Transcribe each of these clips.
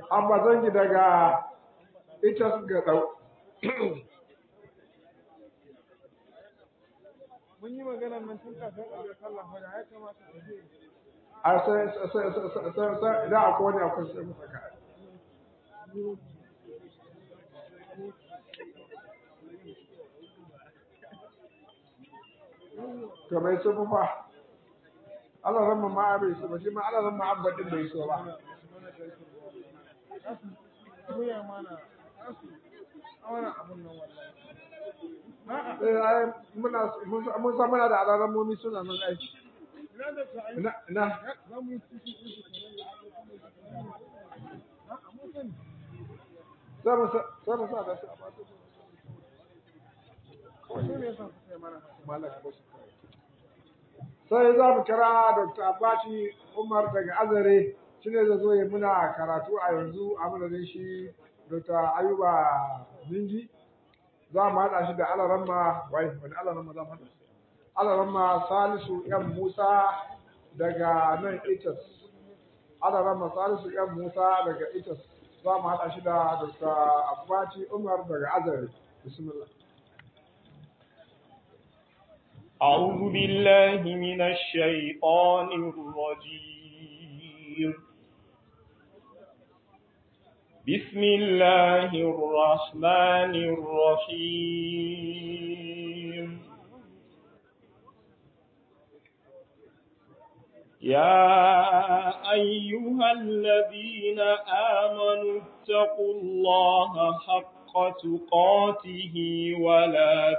amma zangi daga ita ga dau mun yi magana nan tun kafin a ga sallah fa da ya kamata a je a sai sai sai sai sai da akwai wani akwai sai mu saka to bai so fa Allah ran ma bai so ba shi ma Allah ran ma abadin bai so ba koya mana asu awara abun nan wallahi a'a eh ai muna mun san muna da alaran momi suna nan ai ina da ta ai na na za mu ci ci ci a'a mun sani sai mu sa- sai mu sa da su a ba su kawai su ne yasa su kai mana haka malaka ba su kawai. sai za mu kira Dr. Abati Umar daga Azare shi ne zai zo ya muna karatu a yanzu a madadin shi Dr. Ayuba Zingi za mu haɗa shi da Alaramma wai wani Alaramma za mu haɗa shi Alaramma Salisu yan Musa daga nan Itas Alaramma Salisu yan Musa daga Itas za mu haɗa shi da Dr. Abati Umar daga Azare bismillah أعوذ بالله من الشيطان الرجيم بسم الله الرحمن الرحيم يا أيها الذين آمنوا اتقوا الله حق تقاته ولا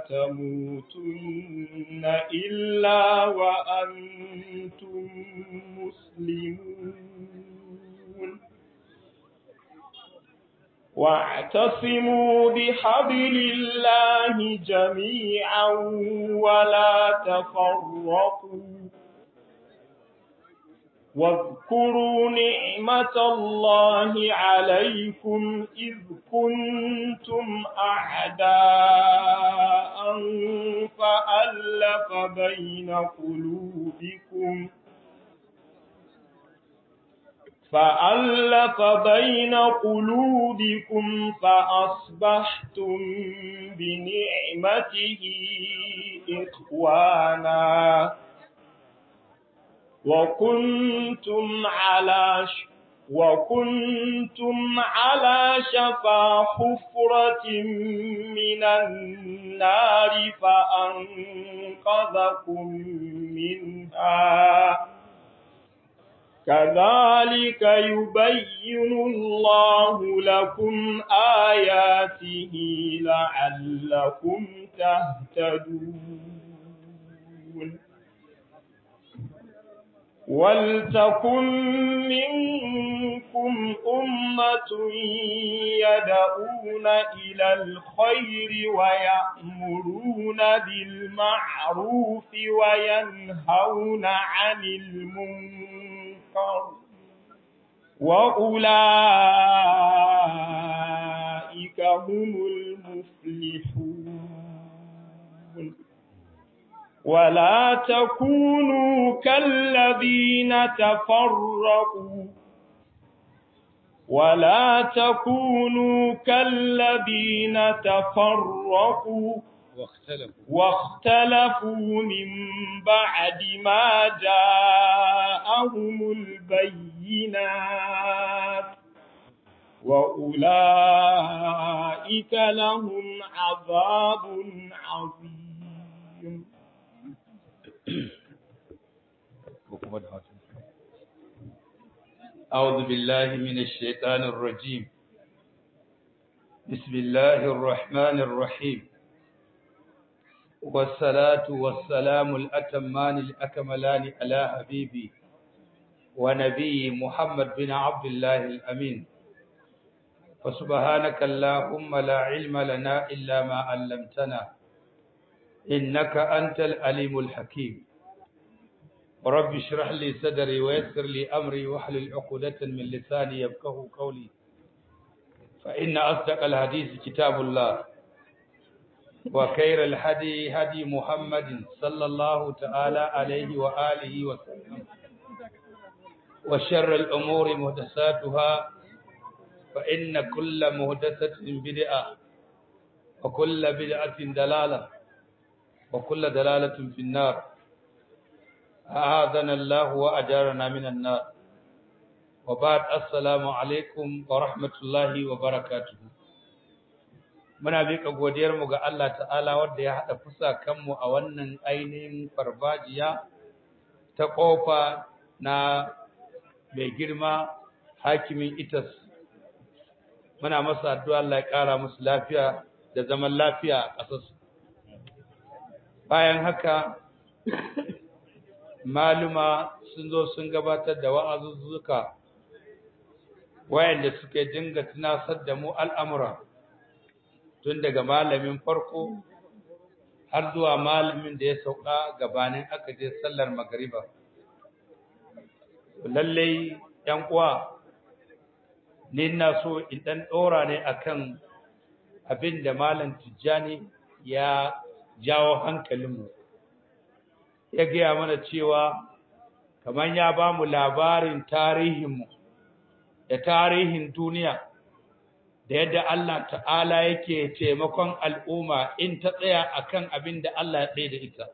تموتن إلا وأنتم مسلمون واعتصموا بحبل الله جميعا ولا تفرقوا واذكروا نعمة الله عليكم إذ كنتم أعداء فألف بين قلوبكم فألف بين قلوبكم فأصبحتم بنعمته إخوانا وكنتم على ش... وكنتم على شفا حفرة من النار فأنقذكم منها كذلك يبين الله لكم آياته لعلكم تهتدون ولتكن منكم أمة يدعون إلى الخير ويأمرون بالمعروف وينهون عن المنكر وأولئك هم المفلحون ولا تكونوا كالذين تفرقوا ولا تكونوا كالذين تفرقوا واختلفوا واختلفوا من بعد ما جاءهم البينات وأولئك لهم عذاب عظيم أعوذ بالله من الشيطان الرجيم بسم الله الرحمن الرحيم والصلاة والسلام الأتمان الأكملان على حبيبي ونبي محمد بن عبد الله الأمين وسبحانك اللهم لا علم لنا إلا ما علمتنا إنك أنت العليم الحكيم رب اشرح لي صدري ويسر لي أمري واحلل عقدة من لساني يفقهوا قولي فإن أصدق الحديث كتاب الله وخير الهدي هدي محمد صلى الله تعالى عليه وآله وسلم وشر الأمور محدثاتها فإن كل مهدثة بدعة وكل بدعة دلالة وكل دلالة في النار أعاذنا الله وأجارنا من النار وبعد السلام عليكم ورحمة الله وبركاته muna miƙa godiyarmu ga Allah ta'ala wanda ya haɗa fusa kanmu a wannan ainihin farfajiya ta ƙofa na mai girma hakimin itas muna masa addu'a Allah ya ƙara musu lafiya da zaman lafiya a ƙasarsu bayan haka maluma sun zo sun gabatar da wa'azuzzuka wayanda suke dinga tunasar da mu al'amura tun daga malamin farko har zuwa malamin da ya sauka gabanin aka je sallar magariba lallai yan uwa ni ina so in dan dora ne akan abin da malam Tijjani ya jawo hankalinmu ya gaya mana cewa kamar ya ba mu labarin tarihinmu da tarihin duniya da yadda Allah ta'ala yake taimakon al'umma in ta tsaya akan abin da Allah ya tsaye da ita.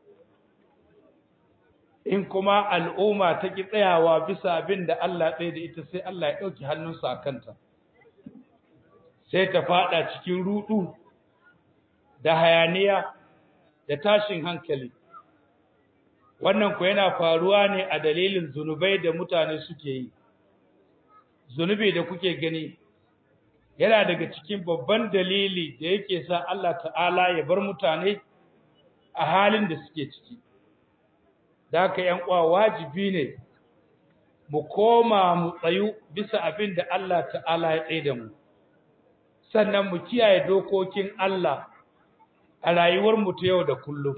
In kuma al'umma ta ki tsayawa bisa abin da Allah ya tsaye da ita sai Allah ya ɗauki hannunsa a kanta. Sai ta faɗa cikin ruɗu da hayaniya da tashin hankali. Wannan ku yana faruwa ne a dalilin zunubai da mutane suke yi. Zunubi da kuke gani. yana daga cikin babban dalili da yake sa Allah ta'ala ya bar mutane a halin da suke ciki da haka yan uwa wajibi ne mu koma mu tsayu bisa abin da Allah ta'ala ya tsaye da mu sannan mu kiyaye dokokin Allah a rayuwar mu ta yau da kullum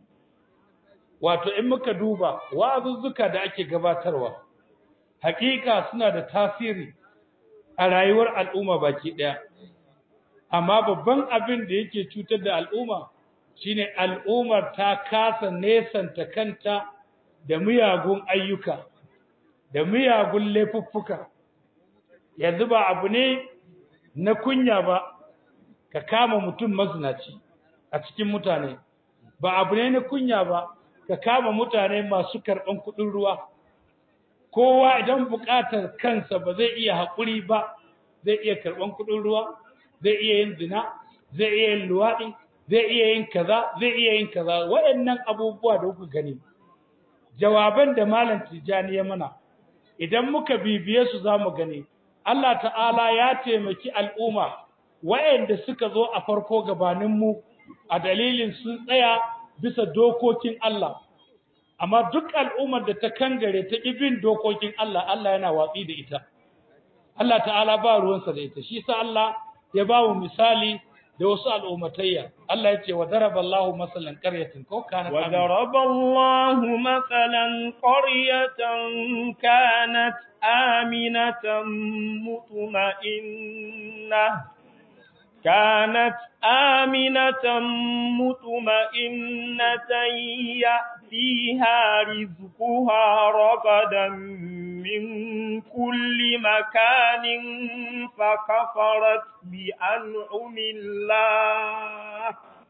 wato in muka duba wa'azuzzuka da ake gabatarwa hakika suna da tasiri a rayuwar al'umma baki ɗaya. Amma babban abin da yake cutar da al'umma shine al'ummar ta kasa nesanta kanta da miyagun ayyuka, da miyagun laifuffuka. Yanzu ba abu ne na kunya ba ka kama mutum mazinaci a cikin mutane, ba abu ne na kunya ba ka kama mutane masu karɓan kuɗin ruwa. kowa idan buƙatar kansa ba zai iya haƙuri ba zai iya karɓan kuɗin ruwa zai iya yin zina zai iya yin luwaɗi zai iya yin kaza zai iya yin kaza waɗannan abubuwa da kuka gani jawaban da malam tijani ya mana idan muka bibiye su za mu gani Allah ta'ala ya taimaki al'umma waɗanda suka zo a farko gabaninmu a dalilin sun tsaya bisa dokokin Allah amma duk al'ummar da ta kangare ta ibin dokokin Allah Allah yana watsi da ita Allah ta'ala ba ruwansa da ita shi sa Allah ya ba mu misali da wasu al'ummatayya Allah ya ce wa daraba Allahu masalan qaryatin ko kana wa daraba Allahu masalan qaryatan kanat aminatan mutma'innah كانت آمنة مطمئنة يأتيها رزقها رغدا من كل مكان فكفرت بأنعم الله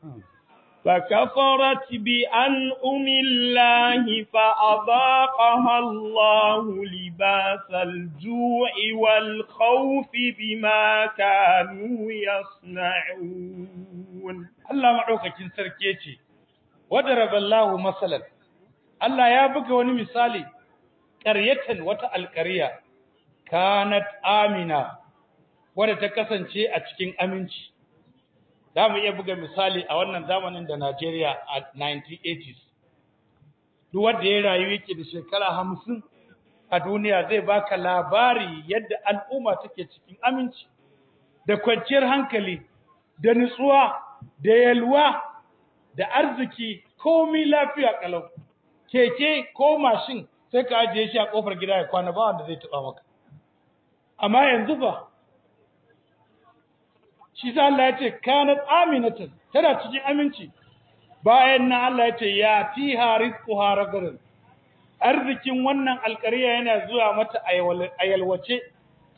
فكفرت بأنعم الله فأذاقها الله لباس الجوع والخوف بما كانوا يصنعون Allah maɗaukakin sarki ya ce, Wadaraba Allahu masalan, Allah ya buga wani misali, ƙaryatan wata alƙarya, kanat amina, wadda ta kasance a cikin aminci. Za mu iya buga misali a wannan zamanin da Najeriya a 1980s. Duk wanda ya rayu yake da shekara hamsin a duniya zai baka labari yadda al'umma take cikin aminci, da kwanciyar hankali, da nutsuwa, da yalwa, da arziki, komi lafiya kalau. Keke ko mashin sai ka ajiye shi a ƙofar gida ya kwana ba wanda zai taɓa maka. Amma yanzu ba, shi sa Allah ya ce kanat aminatan tana cikin aminci bayan nan Allah ya ce ya fiha rizquha ragadan arzikin wannan alƙarya yana zuwa mata a yalwace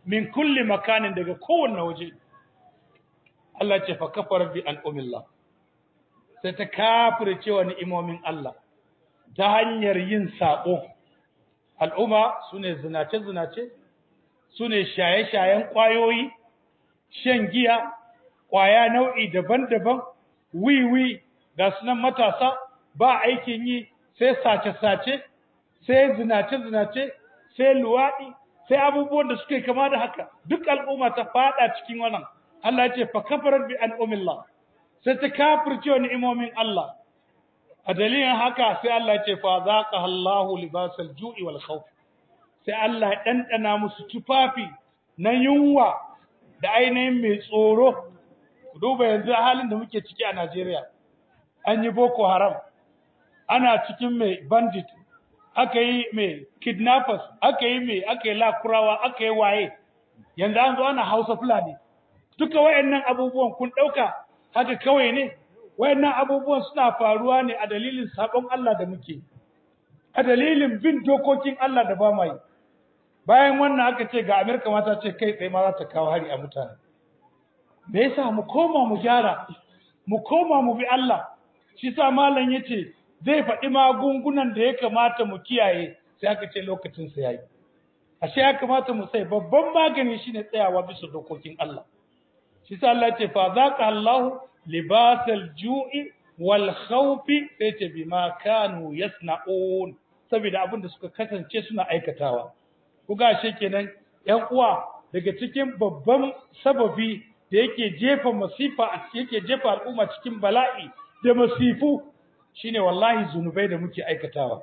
min kulli makanin daga kowanne waje Allah ce fa kafara bi al'umillah sai ta kafirce wa ni'imomin Allah ta hanyar yin sabo al'umma sune zinace zinace sune shaye shayen kwayoyi shan giya kwaya nau'i daban-daban wiwi ga sunan matasa ba aikin yi sai sace-sace sai zinace-zinace sai luwaɗi sai abubuwan da suke kama da haka duk al'umma ta fada cikin wannan Allah ya ce fa kafarat bi an'umillah sai ta kafirce wa ni'imomin Allah a dalilin haka sai Allah ya ce fa zaqa Allahu libasal ju'i wal khawf sai Allah ya dandana musu tufafi na yunwa da ainihin mai tsoro ku duba yanzu halin da muke ciki a Najeriya an yi boko haram ana cikin mai bandit aka yi mai kidnappers aka yi mai aka yi lakurawa aka yi waye yanzu an zo ana hausa fulani duka wayannan abubuwan kun dauka haka kawai ne wayannan abubuwan suna faruwa ne a dalilin sabon Allah da muke a dalilin bin dokokin Allah da ba mai bayan wannan aka ce ga Amerika mata ce kai tsaye ma za ta kawo hari a mutane me yasa mu koma mu gyara mu koma mu bi Allah shi sa malam yace zai faɗi magungunan da ya kamata mu kiyaye sai aka ce lokacin sa yayi ashe ya kamata mu sai babban magani shine tsayawa bisa dokokin Allah shi sa Allah yace fa zaqa Allahu libasal ju'i wal khawfi sai ce bima kanu yasna'un saboda abin da suka kasance suna aikatawa kuga ashe kenan ƴan uwa daga cikin babban sababi da yake jefa masifa a yake jefa al'umma cikin bala'i da masifu shine wallahi zunubai da muke aikatawa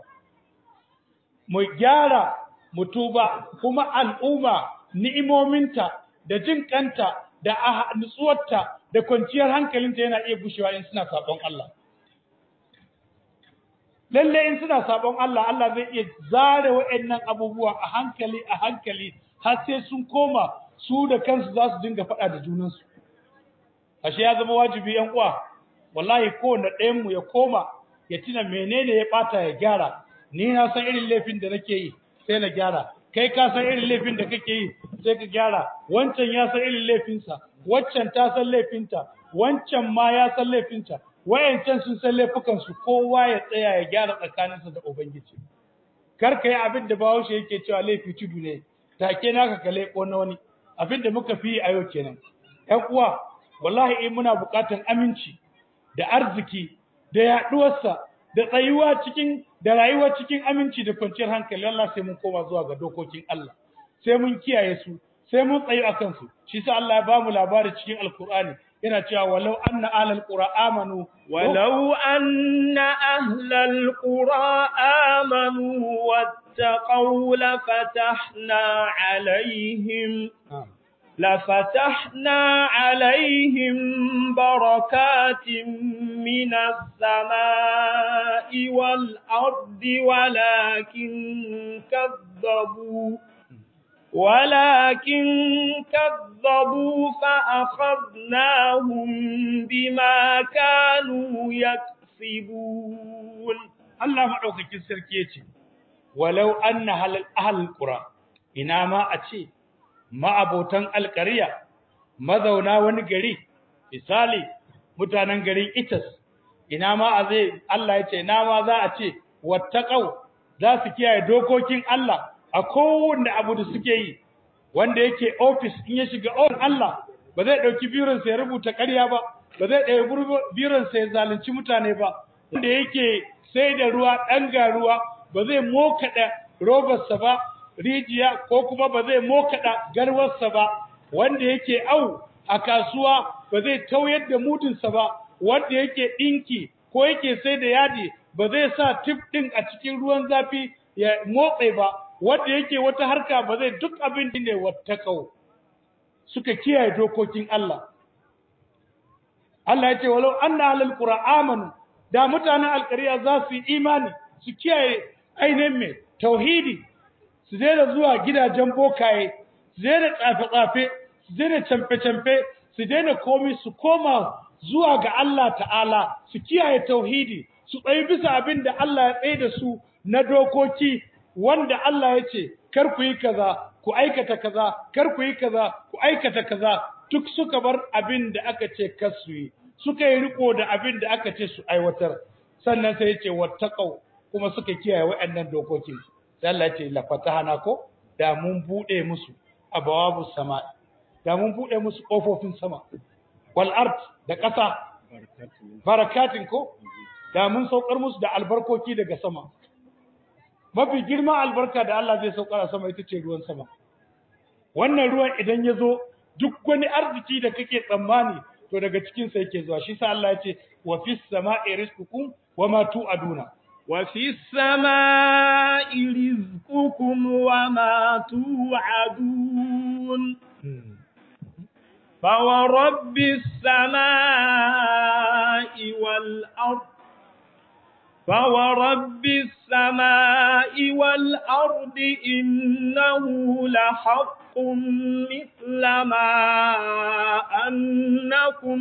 mu gyara mu tuba kuma al'umma ni'imominta da jin kanta da nutsuwarta da kwanciyar hankalinta yana iya gushewa in suna sabon Allah lalle in suna sabon Allah Allah zai iya zare waɗannan abubuwa a hankali a hankali har sai sun koma su da kansu za su dinga faɗa da junansu ashe ya zama wajibi yan uwa wallahi kowanne ɗayan mu ya koma ya tuna menene ya ɓata ya gyara ni na san irin laifin da nake yi sai na gyara kai ka san irin laifin da kake yi sai ka gyara wancan ya san irin laifinsa waccan ta san laifinta wancan ma ya san laifinta wayancan sun san laifukansu kowa ya tsaya ya gyara tsakaninsa da ubangiji kar ka yi abin da bahaushe yake cewa laifi tudu ne take naka ka leƙo na wani abin da muka fi a yau kenan ƴan uwa wallahi in muna buƙatar aminci da arziki da yaɗuwarsa da tsayuwa cikin da rayuwa cikin aminci da kwanciyar hankali Allah sai mun koma zuwa ga dokokin Allah sai mun kiyaye su sai mun tsayu akan su shi sa Allah ya bamu labari cikin alkur'ani yana cewa walau anna ahlal qura amanu ولو أن أهل القرى آمنوا واتقوا لفتحنا عليهم لفتحنا عليهم بركات من السماء والأرض ولكن كذبوا ولكن كذبوا فأخذناهم بما كانوا يكسبون Allah maɗaukakin sarki ya ce, Walau an na ahal ƙura, ina ma a ce, ma'abotan alƙariya, mazauna wani gari, misali, mutanen garin Itas, ina ma a zai, Allah ya ce, ina ma za a ce, wattaƙau za su kiyaye dokokin Allah a kowanne abu da suke yi, wanda yake ofis in ya shiga ofis Allah, ba zai ɗauki bironsa ya rubuta ƙarya ba, ba zai ɗauki bironsa ya zalunci mutane ba, wanda yake sai da ruwa ɗan ga ruwa ba zai mokaɗa robarsa ba rijiya ko kuma ba zai mokaɗa garwarsa ba wanda yake au a kasuwa ba zai tauyar da mudinsa ba wanda yake ɗinki ko yake sai da yadi ba zai sa tif ɗin a cikin ruwan zafi ya motse ba wanda yake wata harka ba zai duk abin da ne wattakau suka kiyaye dokokin Allah Allah ya ce walau anna alal qura amanu da mutanen alƙariya za su yi imani su kiyaye ainihin mai tauhidi su daina zuwa gidajen bokaye su daina tsafe-tsafe su daina camfe-camfe su daina komi su koma zuwa ga Allah ta'ala su kiyaye tauhidi su tsayi bisa abin da Allah ya tsaye da su na dokoki wanda Allah ya ce kar ku yi kaza ku aikata kaza kar ku yi kaza ku aikata kaza duk suka bar abin da aka ce kar su yi suka yi riko da abin da aka ce su aiwatar sannan sai ya ce wattaqau kuma suka kiyaye waɗannan dokokin sai Allah ya ce la fatahana ko da mun bude musu abawabu sama da mun bude musu kofofin sama wal ard da ƙasa barakatin ko da mun saukar musu da albarkoki daga sama mafi girman albarka da Allah zai saukar a sama ita ce ruwan sama wannan ruwan idan ya zo duk wani arziki da kake tsammani to daga cikin sa yake zuwa shi sa Allah ya ce wa fis sama'i rizqukum wa ma tu'aduna وفي السماء رزقكم وما توعدون فورب السماء والأرض فورب السماء والأرض إنه لحق مثل ما أنكم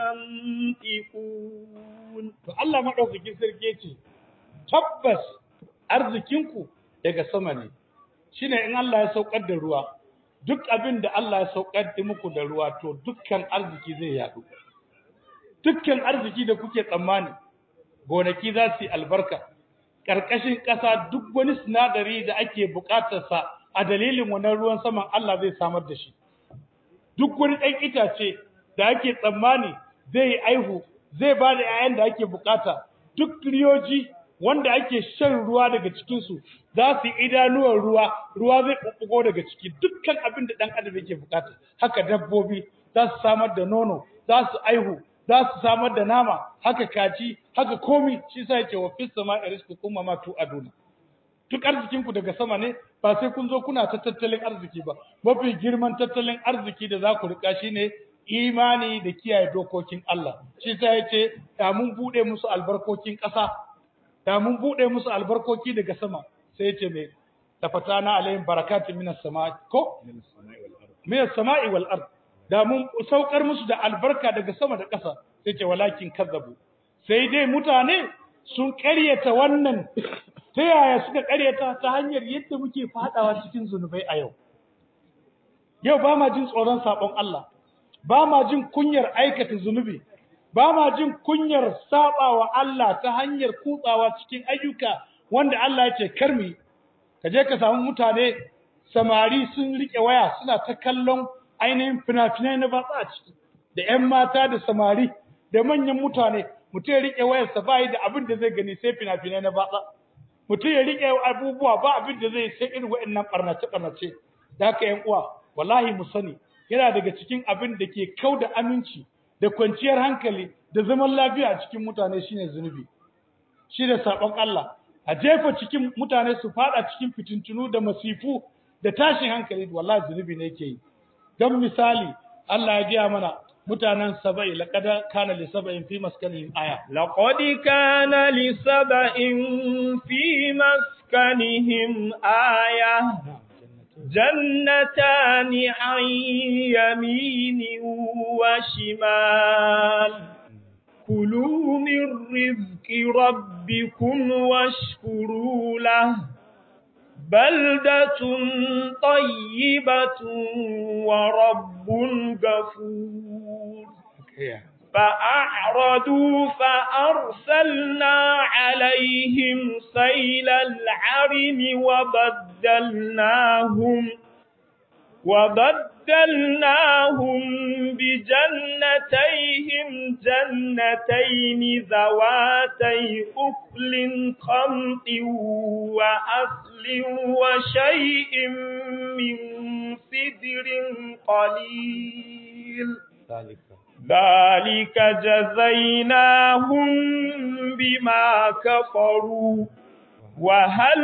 تنطقون to Allah madaukakin sarki yace tabbas arzikinku daga sama ne shine in Allah ya saukar da ruwa duk abin da Allah ya saukar da muku da ruwa to dukkan arziki zai yadu dukkan arziki da kuke tsammani gonaki za su yi albarka ƙarƙashin ƙasa duk wani sinadari da ake buƙatarsa a dalilin wannan ruwan saman Allah zai samar da shi duk wani ɗan itace da ake tsammani zai yi aihu zai ba da 'ya'yan da ake buƙata duk riyoji wanda ake shan ruwa daga cikinsu za su yi idanuwar ruwa ruwa zai ɓuɓɓugo daga ciki dukkan abin da ɗan adam yake buƙata haka dabbobi za su samar da nono za su aihu za su samar da nama haka kaji haka komi shi sa yake wa fis sama rizqukum ma tu'aduna duk arzikin ku daga sama ne ba sai kun zo kuna ta tattalin arziki ba mafi girman tattalin arziki da za ku rika shine imani da kiyaye dokokin Allah shi sa yace da mun bude musu albarkokin ƙasa da mun bude musu albarkoki daga sama sai yace me tafatana alaihim barakatun minas sama ko minas sama'i wal ard da mun saukar musu da albarka daga sama da ƙasa sai ce walakin kazzabu sai dai mutane sun ƙaryata wannan ta yaya suka ƙaryata ta hanyar yadda muke fadawa cikin zunubai a yau yau ba ma jin tsoron sabon Allah ba ma jin kunyar aikata zunubi ba ma jin kunyar sabawa Allah ta hanyar kutsawa cikin ayyuka wanda Allah ya ce karmi ka je ka samu mutane samari sun rike waya suna ta kallon ainihin fina-finai na batsa a ciki da 'yan mata da samari da manyan mutane mutum ya riƙe wayarsa ba da abin da zai gani sai fina-finai na batsa mutum ya riƙe abubuwa ba abin da zai sai irin waɗannan ɓarnace-ɓarnace da haka 'yan uwa wallahi mu sani yana daga cikin abin da ke kau da aminci da kwanciyar hankali da zaman lafiya a cikin mutane shine zunubi shi da saɓon Allah a jefa cikin mutane su faɗa cikin fitintunu da masifu da tashin hankali wallahi zunubi ne yake yi don misali Allah ya gaya mana mutanen saba'i laqad kana li saba'in fi maskanihim aya لقد كان لسبأ في مسكنهم آية جنتان عن يمين وشمال كلوا من رزق ربكم واشكروا له بلدة طيبة ورب غفور فأعرضوا فأرسلنا عليهم سيل العرم وبدلناهم وبدلناهم بجنتيهم جنتين ذواتي أكل خمط وأصل وشيء من سدر قليل ذلك ذلك جزيناهم بما كفروا وهل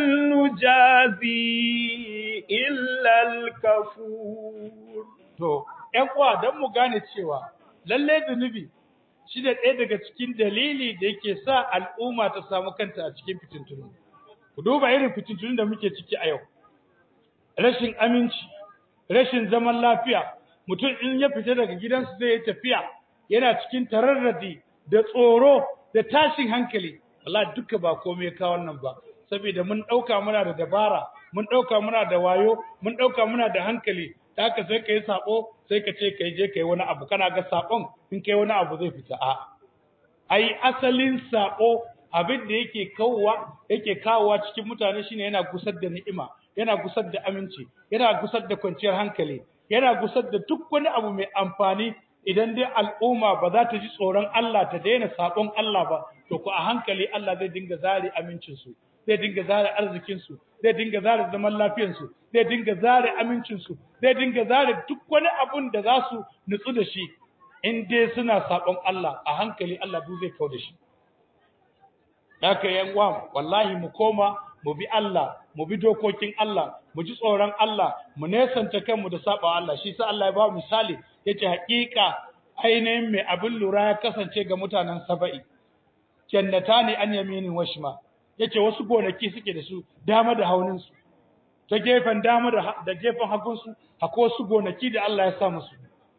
نجازي إلا الكفور to ƴan uwa dan mu gane cewa lalle zunubi shi da ɗaya daga cikin dalili da yake sa al'umma ta samu kanta a cikin fitintunu ku duba irin fitintunun da muke ciki a yau rashin aminci rashin zaman lafiya mutum in ya fita daga gidansu zai yi tafiya yana cikin tararradi da tsoro da tashin hankali wallahi duka ba komai ka wannan ba saboda mun dauka muna da dabara mun ɗauka muna da wayo mun ɗauka muna da hankali ta haka sai ka yi saɓo sai ka ce ka je ka yi wani abu kana ga saɓon in ka yi wani abu zai fita a ai asalin saɓo abin da yake kawowa yake kawowa cikin mutane shine yana gusar da ni'ima yana gusar da aminci yana gusar da kwanciyar hankali yana gusar da duk wani abu mai amfani idan dai al'umma ba za ta ji tsoron Allah ta daina saɓon Allah ba to ku a hankali Allah zai dinga zare amincinsu zai dinga zare arzikinsu zai dinga zare zaman lafiyansu zai dinga zare amincinsu zai dinga zare duk wani abun da za su nutsu da shi in dai suna saɓon Allah a hankali Allah duk zai kau da shi haka yan uwa wallahi mu koma mu bi Allah mu bi dokokin Allah mu ji tsoron Allah mu nesanta kanmu da saba Allah shi sa Allah ya ba misali yace haƙiƙa ainihin mai abin lura ya kasance ga mutanen Saba'i jannatani an yaminin washma yace wasu gonaki suke da su dama da haunin su ta gefen dama da da gefen hagun su akwai wasu gonaki da Allah ya sa musu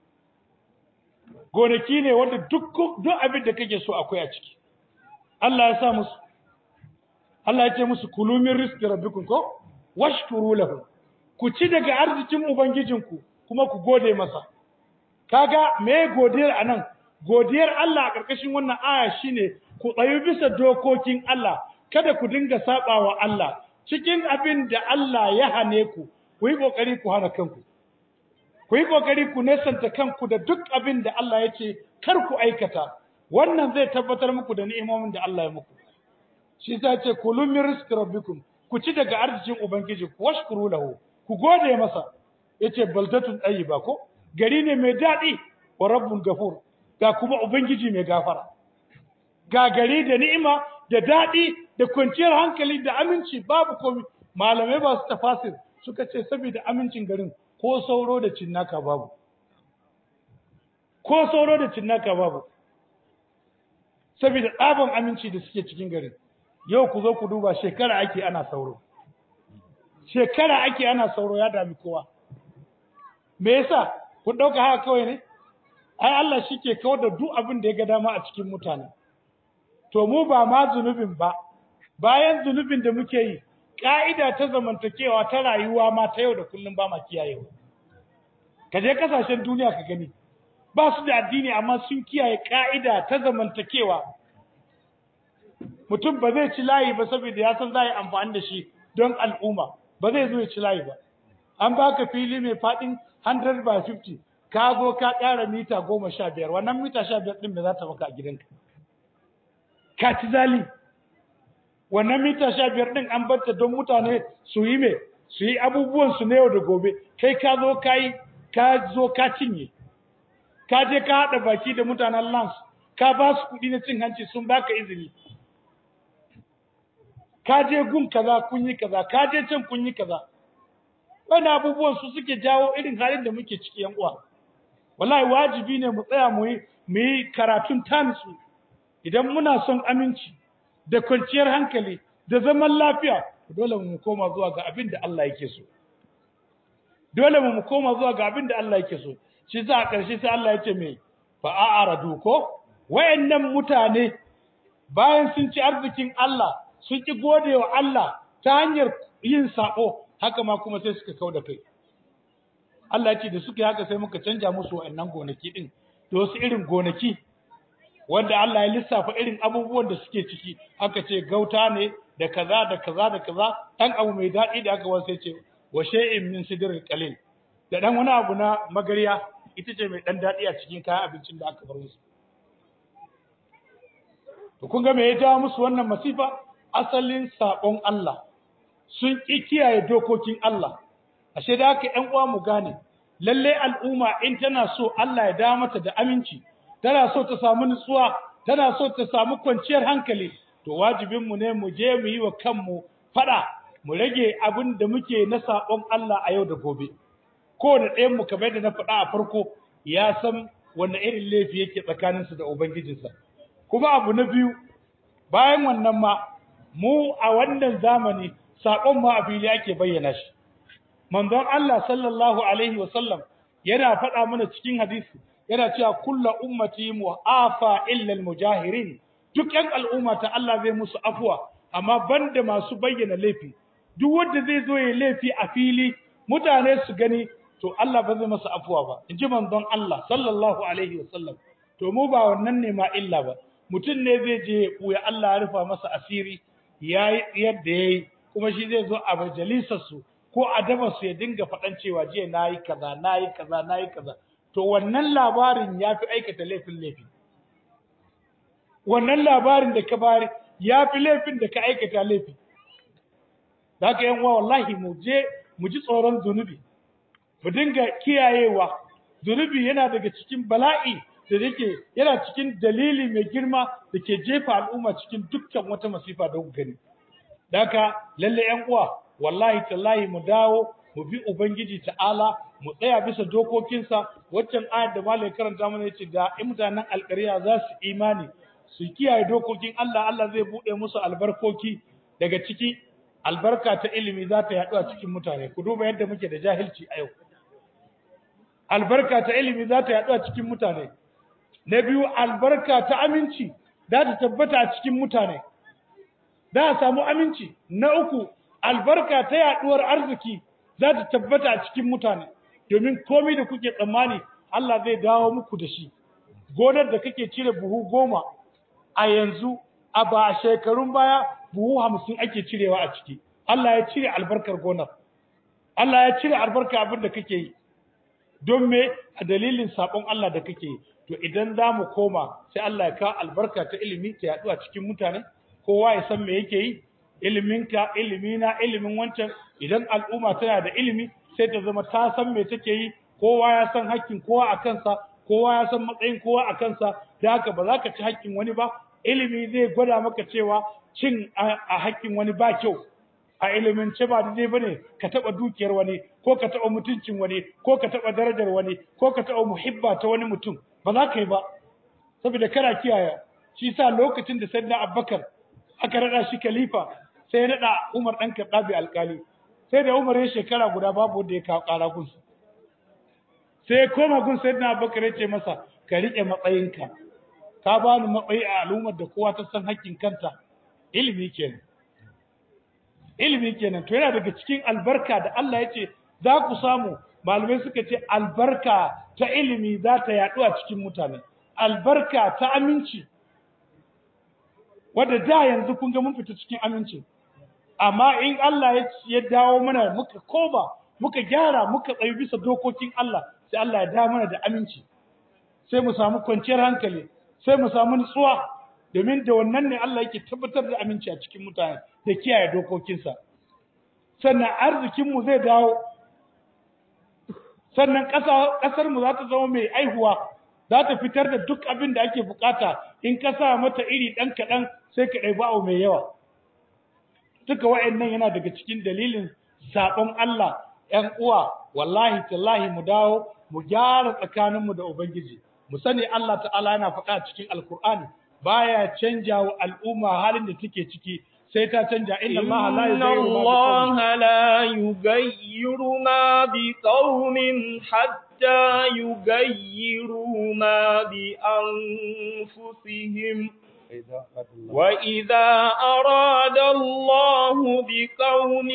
gonaki ne wanda duk duk abin da kake so akwai a ciki Allah ya sa musu Allah ya ce musu kulu min rizqi rabbikum ko washkuru lahu ku ci daga arzikin ubangijinku kuma ku gode masa kaga me godiyar anan godiyar Allah a karkashin wannan aya shine ku tsayu bisa dokokin Allah kada ku dinga sabawa Allah cikin abin da Allah ya hane ku ku yi kokari ku hana kanku ku yi kokari ku nesanta kanku da duk abin da Allah ya ce kar ku aikata wannan zai tabbatar muku da ni'imomin da Allah ya muku shi ta ce kulu min rizqi rabbikum ku ci daga arzikin ubangiji ku washkuru lahu ku gode masa yace baldatun tayyiba ko gari ne mai dadi wa rabbun gafur ga kuma ubangiji mai gafara ga gari da ni'ima da dadi da kwanciyar hankali da aminci babu komai malamai ba su tafasir suka ce saboda amincin garin ko sauro da cinnaka babu ko sauro da cinnaka babu saboda tsaban aminci da suke cikin garin yau ku zo ku duba shekara ake ana sauro shekara ake ana sauro ya dami kowa me yasa ku dauka haka kawai ne ai Allah shike kawar da duk abin da ya ga dama a cikin mutane to mu ba ma zunubin ba bayan zunubin da muke yi ka'ida ta zamantakewa ta rayuwa ma ta yau da kullum ba ma kiyayewa ka je kasashen duniya ka gani ba su da addini amma sun kiyaye ka'ida ta zamantakewa mutum ba zai ci layi ba saboda ya san za a yi amfani da shi don al'umma ba zai zo ya ci layi ba an baka fili mai faɗin 100 by 50 ka zo ka ƙara mita goma sha biyar wannan mita sha biyar ɗin da za ta maka a gidanka ka ci zali wannan mita sha biyar ɗin an barta don mutane su yi me su yi abubuwan su na yau da gobe kai ka zo ka yi ka zo ka cinye ka je ka haɗa baki da mutanen lance ka ba su kuɗi na cin hanci sun baka izini ka je gun kaza kun yi kaza ka je can kun yi kaza wani abubuwan su suke jawo irin halin da muke ciki yan uwa wallahi wajibi ne mu tsaya mu yi mu yi karatun tanisu idan muna son aminci da kwanciyar hankali da zaman lafiya dole mu koma zuwa ga abin da Allah yake so dole mu koma zuwa ga abin da Allah yake so shi za a ƙarshe sai Allah ya ce me fa a'radu ko wayannan mutane bayan sun ci arzikin Allah sun ki gode wa Allah ta hanyar yin sako haka ma kuma sai suka kauda kai Allah ya ce da suka yi haka sai muka canja musu wayannan gonaki din da wasu irin gonaki wanda Allah ya lissafa irin abubuwan da suke ciki aka ce gauta ne da kaza da kaza da kaza dan abu mai daɗi da aka wasa ce wa shay'in min sidril qalil da dan wani abu na magariya ita ce mai dan daɗi a cikin kayan abincin da aka bar musu to kun ga me ya jawo musu wannan masifa asalin sabon Allah sun ƙi kiyaye dokokin Allah ashe da haka ƴan uwa mu gane lalle al'umma in tana so Allah ya da mata da aminci tana so ta samu nutsuwa tana so ta samu kwanciyar hankali to wajibin mu ne mu je mu yi wa kanmu fada mu rage abin da muke na sabon Allah a yau da gobe kowane ɗayan mu kamar da na faɗa a farko ya san wanne irin laifi yake tsakaninsa da ubangijinsa kuma abu na biyu bayan wannan ma mu a wannan zamani saƙon ma a fili ake bayyana shi manzon Allah sallallahu alaihi wa sallam yana faɗa mana cikin hadisi yana cewa kullu ummati mu'afa illa almujahirin duk ƴan al'umma ta Allah zai musu afuwa amma banda masu bayyana laifi duk wanda zai zo ya laifi a fili mutane su gani to Allah ba zai masa afuwa ba in ji manzon Allah sallallahu alaihi wasallam to mu ba wannan ne ma illa ba mutum ne zai je ya ɓuya Allah ya rufa masa asiri ya yi yadda ya yi kuma shi zai zo a majalisarsu ko a su ya dinga faɗan cewa jiya na yi kaza na yi kaza na yi kaza to wannan labarin ya fi aikata laifin laifi wannan labarin da ka bari ya fi laifin da ka aikata laifi da haka yan uwa wallahi mu je mu ji tsoron zunubi mu dinga kiyayewa zunubi yana daga cikin bala'i da yake yana cikin dalili mai girma da ke jefa al'umma cikin dukkan wata masifa da gani da haka lalle yan uwa wallahi tallahi mu dawo mu bi ubangiji ta'ala mu tsaya bisa dokokinsa waccan ayar da malai karanta mana yace da in mutanen alƙarya za su imani su kiyaye dokokin Allah Allah zai bude musu albarkoki daga ciki albarka ta ilimi za ta yaɗu a cikin mutane ku duba yadda muke da jahilci a yau albarka ta ilimi za ta yaɗu a cikin mutane na biyu albarka ta aminci za ta tabbata a cikin mutane za a samu aminci na uku albarka ta yaɗuwar arziki za ta tabbata a cikin mutane domin komai da kuke tsammani Allah zai dawo muku da shi gonar da kake cire buhu goma a yanzu a ba a shekarun baya buhu hamsin ake cirewa a ciki Allah ya cire albarkar gonar Allah ya cire albarka abin da kake yi don me a dalilin sabon Allah da kake yi to idan za mu koma sai Allah ya ka albarka ta ilimi ta yaɗu a cikin mutane kowa ya san me yake yi iliminka ilimina ilimin wancan idan al'umma tana da ilimi sai ta zama ta san me take yi kowa ya san hakkin kowa a kansa kowa ya san matsayin kowa a kansa da haka ba za ka ci hakkin wani ba ilimi zai gwada maka cewa cin a hakkin wani ba kyau a ilimin ce ba daidai bane ka taba dukiyar wani ko ka taba mutuncin wani ko ka taba darajar wani ko ka taba muhibba ta wani mutum ba za ka yi ba saboda kana kiyaye shi sa lokacin da sayyidina Abubakar aka rada shi khalifa sai ya nada Umar dan Khattabi alkali sai da Umar ya shekara guda babu wanda ya kawo kara gunsa sai ya koma gun sayyidina Abubakar ya ce masa ka rike matsayinka ka bani matsayi a al'ummar da kowa ta san hakkin kanta ilimi kenan ilimi kenan to yana daga cikin albarka da Allah ya ce za ku samu malamai suka ce albarka ta ilimi za ta yaɗu a cikin mutane albarka ta aminci wadda da yanzu kun ga mun fita cikin aminci amma in Allah ya dawo mana muka koma muka gyara muka tsayi bisa dokokin Allah sai Allah ya dawo mana da aminci sai mu samu kwanciyar hankali sai mu samu nutsuwa domin da wannan ne Allah yake tabbatar da aminci a cikin mutane da kiyaye dokokinsa sannan arzikinmu zai dawo sannan ƙasarmu za ta zama mai aihuwa za ta fitar da duk abin da ake bukata in ka sa mata iri ɗan kaɗan sai ka ɗaiba abu mai yawa duka wa'annan yana daga cikin dalilin saɓon Allah ‘yan uwa wallahi tallahi mu dawo mu gyara tsakaninmu da Ubangiji mu sani Allah ta'ala yana faɗa cikin alkur'ani baya canja wa al'umma halin da take ciki sai ta canja inna Allah la yughayyiru ma biqaumin hatta yughayyiru ma bi anfusihim وإذا أراد الله بقوم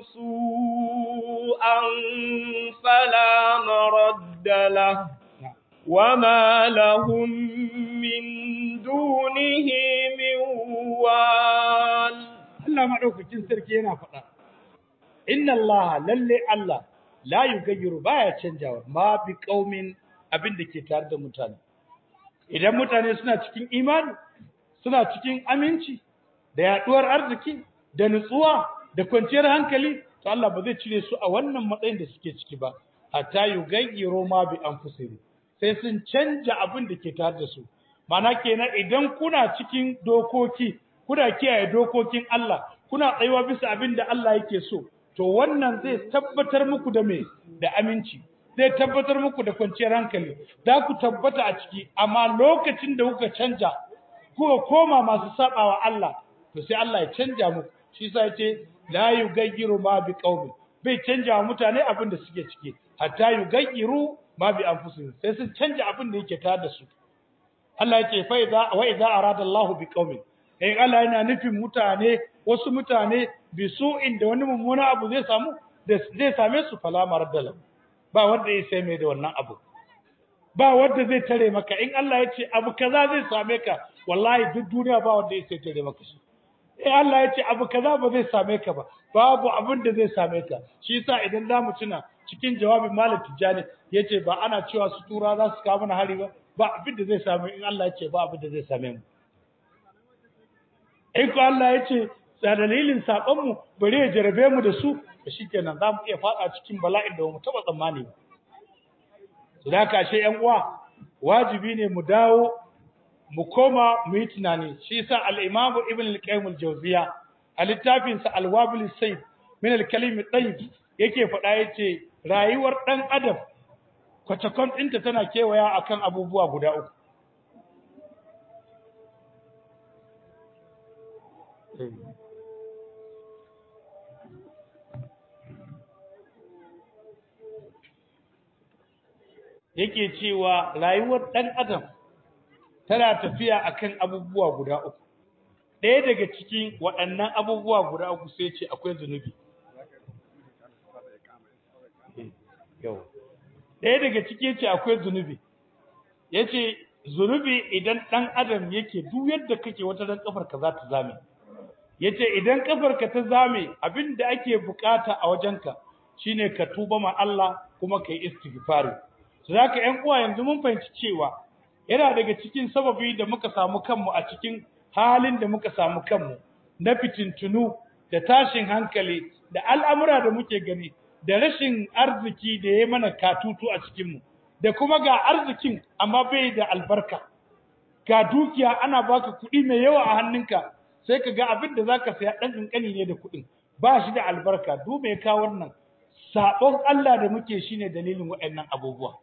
سوءا فلا مرد له وما لهم من دونه من وال Allah madaukakin sarki yana faɗa inna Allah lalle Allah la yugayyiru baya canjawa ma bi qaumin abin da ke tare da mutane idan mutane suna cikin imani suna cikin aminci da yaduwar arziki da nutsuwa da kwanciyar hankali to Allah ba zai cire su a wannan matsayin da suke ciki ba hatta yugayyiru ma bi anfusihim sai sun canja abin da ke tare da su mana kenan idan kuna cikin dokoki kuna kiyaye dokokin Allah kuna tsayuwa bisa abin da Allah yake so to wannan zai tabbatar muku da me da aminci zai tabbatar muku da kwanciyar hankali za ku tabbata a ciki amma lokacin da kuka canja kuka koma masu sabawa Allah to sai Allah ya canja muku shi yasa yace la yugayyiru ma bi qaumi bai canja wa mutane abin da suke ciki hatta yugayyiru ma bi anfusihim sai sun canja abin da yake tare da su Allah yake fa idza wa idza arada Allah bi qaumin in Allah yana nufin mutane wasu mutane bi su'in da wani mummuna abu zai samu da zai same su fala maraddala ba wanda ya sai mai da wannan abu ba wanda zai tare maka in Allah ya ce abu kaza zai same ka wallahi duk duniya ba wanda ya sai tare maka shi eh Allah ya ce abu kaza ba zai same ka ba babu abin da zai same ka shi yasa idan za mu tuna cikin jawabin Malam Tijjani yace ba ana cewa su tura za su kawo mana hari ba ba abin da zai same in Allah ya ce ba abin da zai same mu in ko Allah ya ce da dalilin sakon mu bari ya jarabe mu da su shikenan za mu iya fada cikin bala'in da mu taba tsammani ba to da ka she yan uwa wajibi ne mu dawo mu koma mu yi tunani shi yasa al-Imam Ibn al-Qayyim al-Jawziya a littafin sa Al-Wabil Sayyid min al-Kalim at-Tayyib yake faɗa yace rayuwar dan adam kwatakon ɗinta tana kewaya akan abubuwa guda uku yake cewa rayuwar ɗan adam tana tafiya akan abubuwa guda uku ɗaya daga cikin waɗannan abubuwa guda uku sai ce akwai zunubi ɗaya daga ciki ce akwai zunubi yace zunubi idan ɗan adam yake duk yadda kake wata dan kafar ka za ta zame yace idan kafar ka ta zame abinda ake bukata a wajenka shine ka tuba ma Allah kuma kai istighfari zaka ƴan uwa yanzu mun fahimci cewa yana daga cikin sababi da muka samu kanmu a cikin halin da muka samu kanmu na fitintunu da tashin hankali da al'amura da muke gani da rashin arziki da ya mana katutu a cikinmu da kuma ga arzikin amma bai da albarka ga dukiya ana baka kuɗi mai yawa a hannunka sai ka ga abin da zaka saya ɗan ƙanƙani ne da kuɗin ba shi da albarka duk mai kawo wannan sabon Allah da muke shine dalilin waɗannan abubuwa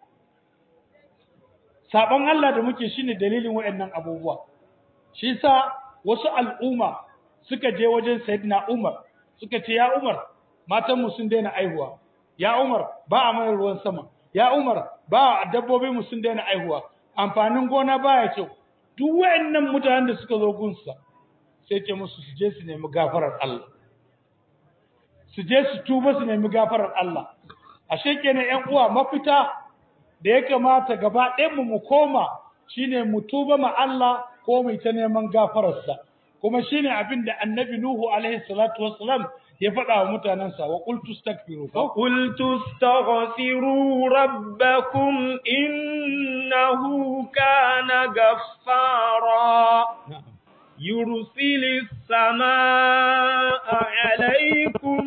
sabon Allah da muke shine dalilin waɗannan abubuwa shi sa wasu al'umma suka je wajen Sayyidina Umar suka ce ya Umar matanmu sun daina aihuwa ya Umar ba a mana ruwan sama ya Umar ba dabbobin mu sun daina aihuwa amfanin gona baya kyau duk wayannan mutanen da suka zo gunsa sai ce musu su je su nemi gafarar Allah su je su tuba su nemi gafarar Allah ashe kenan ƴan uwa mafita da ya kamata gaba ɗayan mu mu koma shine mu tuba ma Allah ko mu ta neman gafararsa kuma shine abin da Annabi Nuhu alaihi salatu wassalam ya faɗa wa mutanensa wa qultu astaghfiru fa قلت استغفروا ربكم إنه كان غفارا يرسل السماء عليكم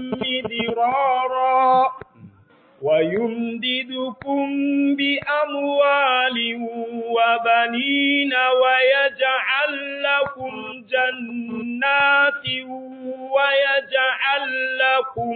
مدرارا ويمددكم بأموال وبنين ويجعل لكم جنات ويجعل لكم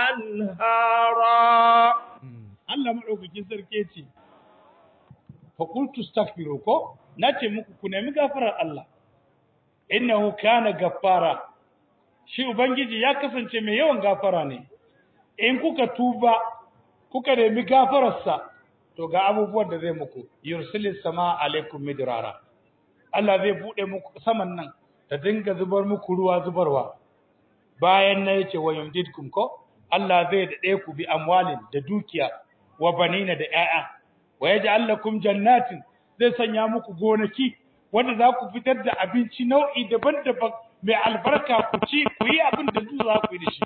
أنهارا Allah madaukakin sarki ce fa qultu astaghfiru ko nace muku ku nemi gafarar Allah innahu kana gaffara shi ubangiji ya kasance mai yawan gafara ne in kuka tuba kuka nemi gafararsa to ga abubuwan da zai muku yursilis sama alaikum midrara Allah zai bude muku saman nan ta dinga zubar muku ruwa zubarwa bayan na yace wa yumdidkum ko Allah zai dade ku bi amwalin da dukiya wa banina da 'ya'ya. wa yaj'al lakum jannatin zai sanya muku gonaki wanda za ku fitar da abinci nau'i daban-daban mai albarka ku ci ku yi abin da duk za ku yi da shi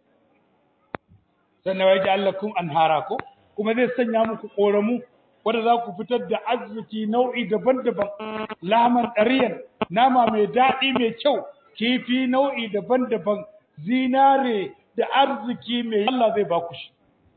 sannan wa yaj'al lakum anhara ko kuma zai sanya muku koramu wanda za ku fitar da arziki nau'i daban-daban laman ɗariyan nama mai daɗi mai kyau kifi nau'i daban-daban zinare da arziki mai Allah zai ba ku shi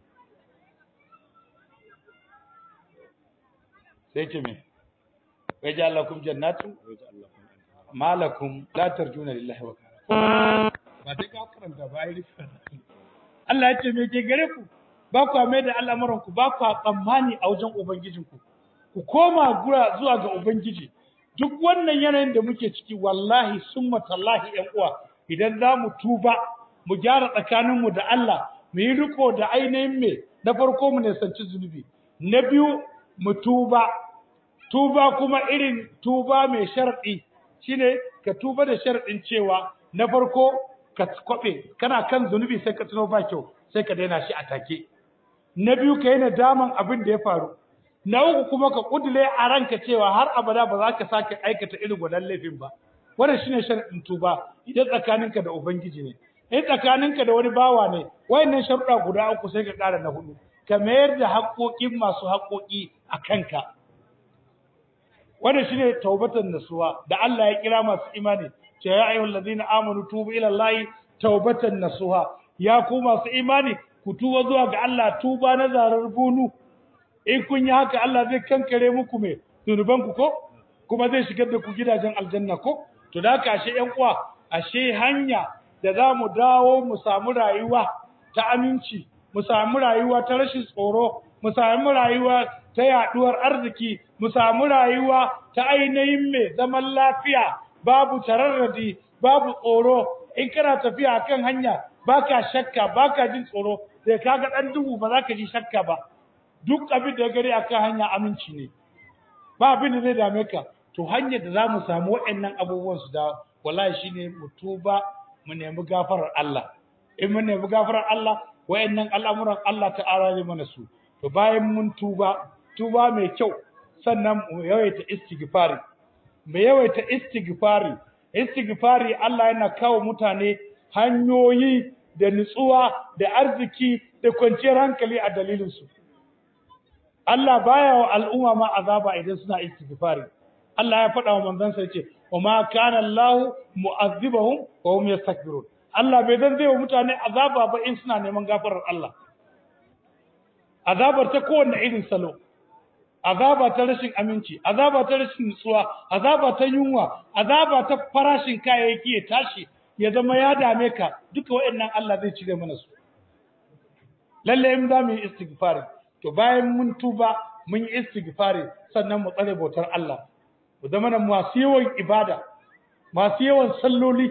sai ce me wa yaj'al lakum jannatin malakum la tarjuna lillahi wa ba sai ka karanta ba ai Allah ya ce me ke gare ku ba ku mai da al'amuran ku ba ku tsammani a wajen ubangijinku ku koma gura zuwa ga ubangiji duk wannan yanayin da muke ciki wallahi summa tallahi ƴan uwa idan za mu tuba mu gyara tsakaninmu da Allah mu yi riko da ainihin me na farko mu nisanci zunubi na biyu mu tuba tuba kuma irin tuba mai sharɗi shine ka tuba da sharɗin cewa na farko ka kwabe kana kan zunubi sai ka tuno ba kyau sai ka daina shi a take na biyu ka yi nadaman abin da ya faru na uku kuma ka kudule a ranka cewa har abada ba za ka sake aikata irin wannan laifin ba wannan shine sharadin tuba idan tsakaninka da ubangiji ne in tsakaninka da wani bawa ne wayannan sharuɗa guda uku sai ka ƙara na hudu ka mayar da haƙoƙin masu haƙoƙi a kanka wannan shine taubatan nasuha da Allah ya kira masu imani ce ya ayyuhal ladina amanu tubu ila Allahi taubatan nasuha ya ku masu imani ku tuba zuwa ga Allah tuba na zarar bunu in kun yi haka Allah zai kankare muku me zunuban ku ko kuma zai shigar da ku gidajen aljanna ko to da haka ashe ƴan uwa ashe hanya da za mu dawo mu samu rayuwa ta aminci mu samu rayuwa ta rashin tsoro mu samu rayuwa ta yaduwar arziki mu samu rayuwa ta ainihin mai zaman lafiya babu tararradi babu tsoro in kana tafiya kan hanya baka shakka baka jin tsoro sai kaga dan duhu ba za ka ji shakka ba duk abin da gari akan hanya aminci ne ba abin da zai dame ka to hanyar da za mu samu waɗannan abubuwan su da wallahi shine mu tuba mu nemi gafarar Allah in mun nemi gafarar Allah wayannan al'amuran Allah ta'ala zai mana su to bayan mun tuba tuba mai kyau sannan mu yawaita istighfari mu yawaita istighfari istighfari Allah yana kawo mutane hanyoyi da nutsuwa da arziki da kwanciyar hankali a dalilin su Allah baya wa al'umma ma azaba idan suna istighfari Allah ya faɗa wa manzon sa yace wa ma kana Allah mu'azzibahum wa hum yastakbirun Allah bai dan zai wa mutane azaba ba in suna neman gafarar Allah azabar ta kowanne irin salo azaba ta rashin aminci azaba ta rashin nutsuwa azaba ta yunwa azaba ta farashin kayayyaki ya tashi ya zama ya dame ka duka waɗannan Allah zai cire mana su lalle in za mu yi istighfari to bayan mun tuba mun yi istighfari sannan mu tsare bautar Allah mu zama na masu yawan ibada masu yawan salloli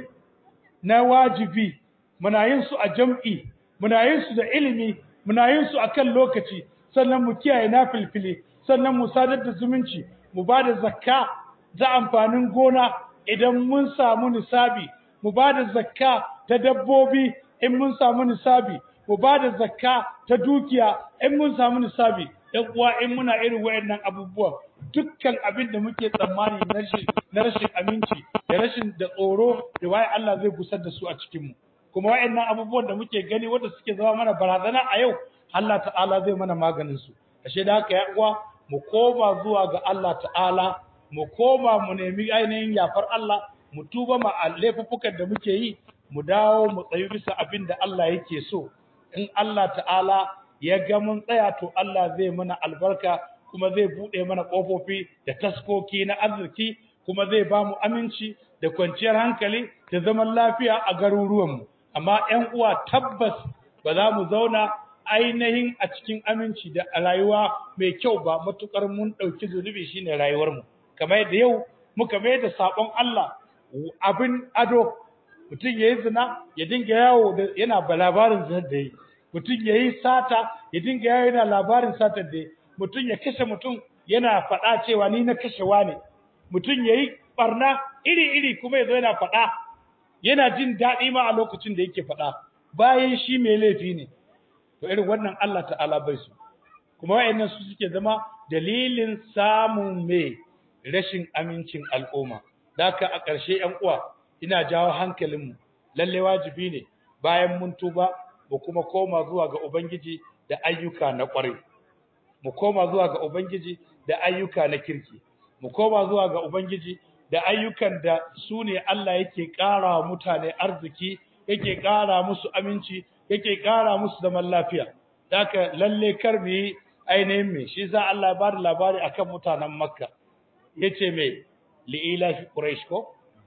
na wajibi muna yin su a jam'i muna yin su da ilimi muna yin su akan lokaci sannan mu kiyaye nafilfili sannan mu sadar da zumunci mu ba da zakka za amfanin gona idan mun samu nisabi mu ba da zakka ta dabbobi in mun samu nisabi mu ba da zakka ta dukiya in mun samu nisabi ɗan uwa in muna irin wayannan abubuwan dukkan abin da muke tsammani na rashin na rashin aminci da rashin da tsoro da waye Allah zai gusar da su a cikin mu kuma wayannan abubuwan da muke gani wanda suke zama mana barazana a yau Allah ta'ala zai mana maganin su ashe da haka ya uwa mu koma zuwa ga Allah ta'ala mu koma mu nemi ainihin yafar Allah mu tuba ma laifuffukan da muke yi mu dawo mu tsayi bisa abin da Allah yake so in Allah ta'ala ya ga mun tsaya to Allah zai mana albarka kuma zai buɗe mana ƙofofi da taskoki na arziki kuma zai ba mu aminci da kwanciyar hankali da zaman lafiya a garuruwanmu amma ƴan uwa tabbas ba za mu zauna ainihin a cikin aminci da rayuwa mai kyau ba matukar mun ɗauki zunubi shine rayuwarmu kamar yadda yau muka mai da sabon Allah abin ado mutum yayi zina ya dinga yawo da yana ba labarin zinar da yi mutum yayi sata ya dinga yawo yana labarin satar da yi mutum ya kashe mutum yana faɗa cewa ni na kashe wane mutum yayi barna iri iri kuma yazo yana faɗa yana jin daɗi ma a lokacin da yake faɗa bayan shi mai laifi ne to irin wannan Allah ta'ala bai su kuma wayannan su suke zama dalilin samun mai rashin amincin al'umma daka a ƙarshe 'yan uwa ina jawo hankalinmu lalle wajibi ne bayan mun tuba mu kuma koma zuwa ga ubangiji da ayyuka na ƙwarai mu koma zuwa ga ubangiji da ayyuka na kirki mu koma zuwa ga ubangiji da ayyukan da su ne Allah yake ƙara wa mutane arziki yake ƙara musu aminci yake ƙara musu zaman lafiya haka lalle kar mu yi ainihin me shi za Allah ya bada labari akan mutanen Makka yace me li'ila fi quraish ko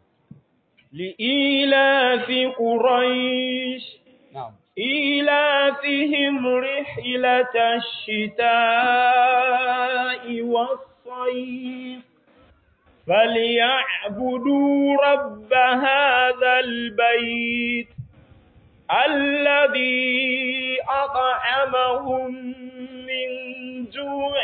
لإيلاف قريش na'am إيلافهم رحلة الشتاء والصيف فليعبدوا رب هذا البيت الذي أطعمهم من جوع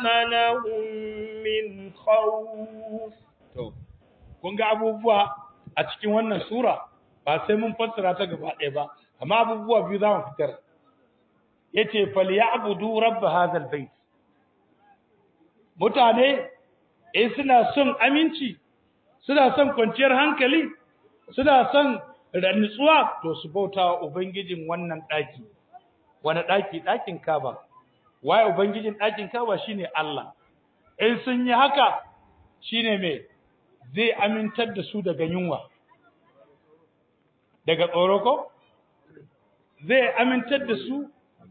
وآمنهم من خوف to kun ga abubuwa a cikin wannan sura ba sai mun fassara ta gaba ɗaya ba amma abubuwa biyu za mu fitar yace falyabudu rabb hadha albayt mutane in suna son aminci suna son kwanciyar hankali suna son nutsuwa to su bauta wa ubangijin wannan daki wani daki dakin Kaaba waye ubangijin dakin Kaaba shine Allah in sun yi haka shine me zai amintar da su daga yunwa daga tsoro ko zai amintar da su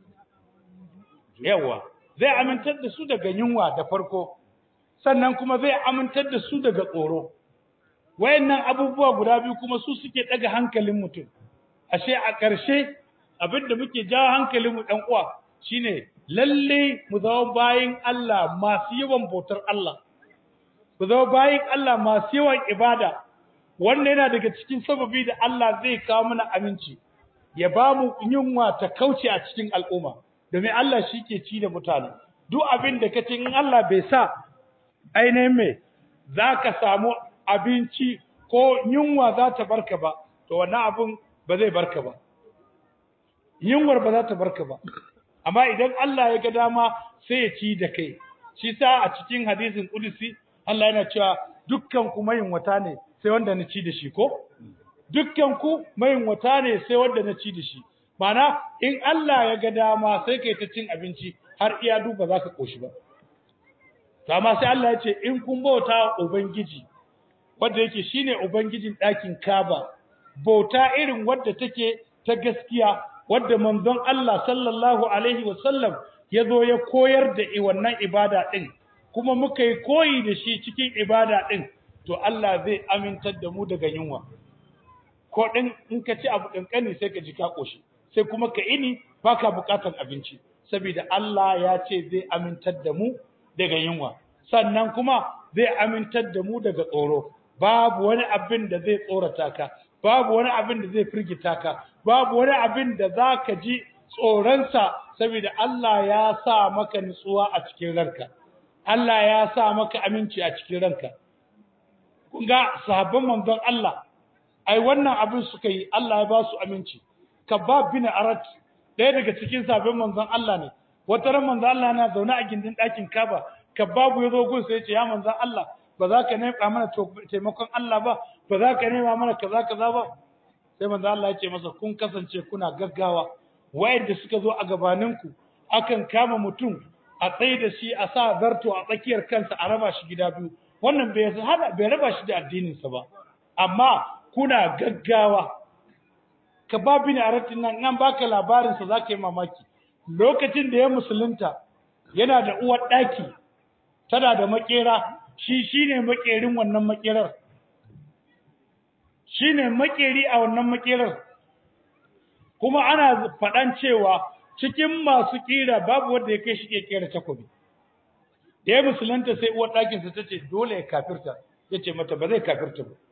yawa zai amintar da su daga yunwa da farko sannan kuma zai amintar da su daga tsoro wayannan abubuwa guda biyu kuma su suke daga hankalin mutum ashe a ƙarshe abinda muke jawo hankalin mu dan uwa shine lalle mu zama bayin Allah masu yawan bautar Allah mu zama bayin Allah masu yawan ibada wanda yana daga cikin sababi da Allah zai kawo mana aminci ya ba mu yunwa ta kauce a cikin al'umma domin Allah shi ke ci da mutane duk abin da kace in Allah bai sa ainihin me zaka samu abinci ko yunwa za ta barka ba to wannan abin ba zai barka ba yunwar ba za ta barka ba amma idan Allah ya ga dama sai ya ci da kai shi sa a cikin hadisin kudusi Allah yana cewa dukkan ku wata ne sai wanda na ci da shi ko dukkan ku wata ne sai wanda na ci da shi mana in Allah ya ga dama sai kai ta cin abinci har iya duba za ka koshi ba to amma sai Allah ya ce in kun bauta ubangiji wanda yake shine ubangijin ɗakin Kaaba bauta irin wadda take ta gaskiya wadda manzon Allah sallallahu alaihi wasallam ya zo ya koyar da wannan ibada din kuma muka yi koyi da shi cikin ibada din to Allah zai amintar da mu daga yunwa ko din in ka ci abu kankani sai ka ji ka koshi sai kuma ka ini baka bukatar abinci saboda Allah ya ce zai amintar da mu daga yunwa sannan kuma zai amintar da mu daga tsoro babu wani abin da zai tsorata ka babu wani abin da zai firgita ka babu wani abin da zaka ji tsoronsa saboda Allah ya sa maka nutsuwa a cikin ranka Allah ya sa maka aminci a cikin ranka kun ga sahabban manzon Allah ai wannan abin suka yi Allah ya ba su aminci kabab bin arat ɗaya daga cikin sahabban manzon Allah ne wata ran manzon Allah yana zaune a gindin ɗakin Kaba kababu ya zo gun sai ya ce ya manzon Allah ba za ka nema mana taimakon Allah ba ba za ka nema mana kaza kaza ba sai manzo Allah ya ce masa kun kasance kuna gaggawa wayanda suka zo a gabaninku akan kama mutum a tsaye da shi a sa zarto a tsakiyar kansa a raba shi gida biyu wannan bai hada bai raba shi da addinin sa ba amma kuna gaggawa ka ba bin aratin nan nan baka labarin sa zaka yi mamaki lokacin da ya musulunta yana da uwar daki tana da makera shi shine makerin wannan makerar shine makeri a wannan makerar kuma ana faɗan cewa cikin masu kira babu wanda ya kai shi ke kera takobi da ya musulunta sai uwar ɗakinsa ta ce dole ya kafirta ya ce mata ba zai kafirta ba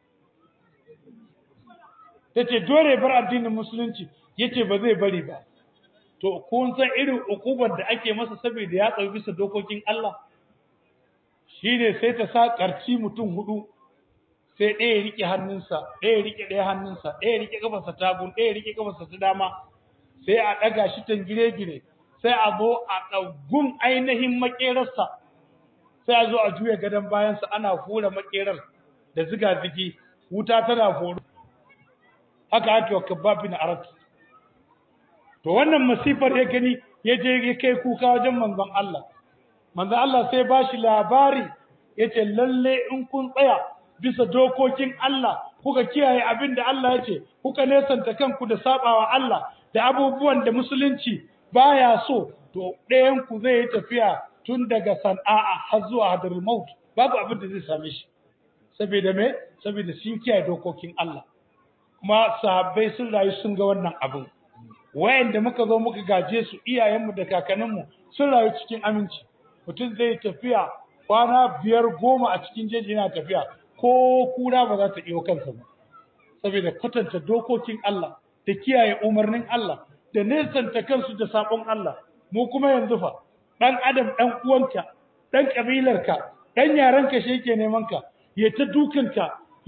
ta ce dole ya bar addinin musulunci ya ce ba zai bari ba to kun san irin ukubar da ake masa saboda ya tsawi bisa dokokin Allah shine sai ta sa ƙarci mutum hudu sai ɗaya ya riƙe hannunsa ɗaya ya riƙe ɗaya hannunsa ɗaya ya riƙe ƙafarsa ta gun ɗaya ya riƙe ƙafarsa ta dama sai a ɗaga shi tangire-gire sai a zo a ɗaugun ainihin maƙerarsa sai a zo a juya gadon bayansa ana hura maƙerar da ziga-zigi wuta tana horo haka ake wa kabbabi na arat to wannan masifar ya gani ya je ya kai kuka wajen manzon Allah manzon Allah sai ba shi labari ya ce lalle in kun tsaya bisa dokokin Allah kuka kiyaye abin da Allah ya ce kuka nesanta kanku da sabawa Allah da abubuwan da musulunci baya so to ɗayan ku zai yi tafiya tun daga Sana'a har zuwa Hadarul Maut babu abin da zai same shi saboda me saboda sun kiyaye dokokin Allah kuma sahabbai sun rayu sun ga wannan abin wayanda muka zo muka gaje su iyayenmu da kakanninmu sun rayu cikin aminci mutum zai tafiya kwana biyar goma a cikin jeji yana tafiya ko kura ba za ta iyo kansa ba saboda kwatanta dokokin Allah da kiyaye umarnin Allah da nesanta kansu da sabon Allah mu kuma yanzu fa dan adam dan uwanka dan kabilarka dan yaranka shi yake neman ka ya ta dukanka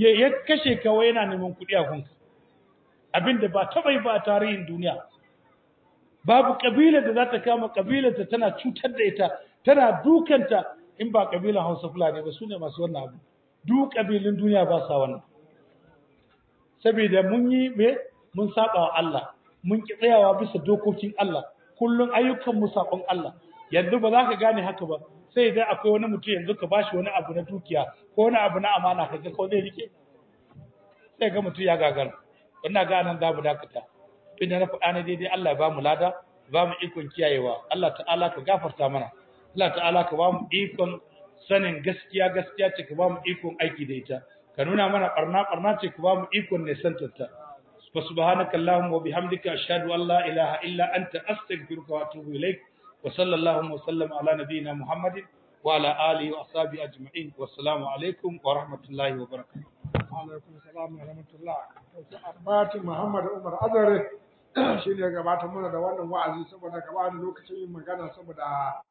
ya ya kashe ka wai yana neman kuɗi a kunka abinda ba taɓa yi ba a tarihin duniya babu kabilar da za ta kama kabilar ta tana cutar da ita tana dukanta in ba kabilan Hausa Fulani ba su ne masu wannan abu duk kabilun duniya ba sa wannan saboda mun yi me mun saba wa Allah mun ki tsayawa bisa dokokin Allah kullun ayyukan mu sabon Allah yanzu ba za ka gane haka ba sai idan akwai wani mutum yanzu ka bashi wani abu na dukiya ko wani abu na amana kaga ko zai rike sai ga mutum ya gagara ina ga nan za mu dakata inda na faɗa ne daidai Allah ya ba mu lada ba mu ikon kiyayewa Allah ta'ala ka gafarta mana Allah ta'ala ka ba mu ikon sanin gaskiya gaskiya ce ka ba mu ikon aiki da ita ka nuna mana barna barna ce ka ba mu ikon ne santarta wa subhanaka allahumma wa bihamdika ashhadu an la ilaha illa anta astaghfiruka wa atubu ilaik wa sallallahu wa sallama ala nabiyyina muhammadin wa ala alihi wa ashabihi ajma'in wassalamu alaikum wa rahmatullahi wa barakatuh alaikum salam wa rahmatullah Arbati Muhammad Umar Azare shine gabatar mana da wannan wa'azi saboda gaba da lokacin yin magana saboda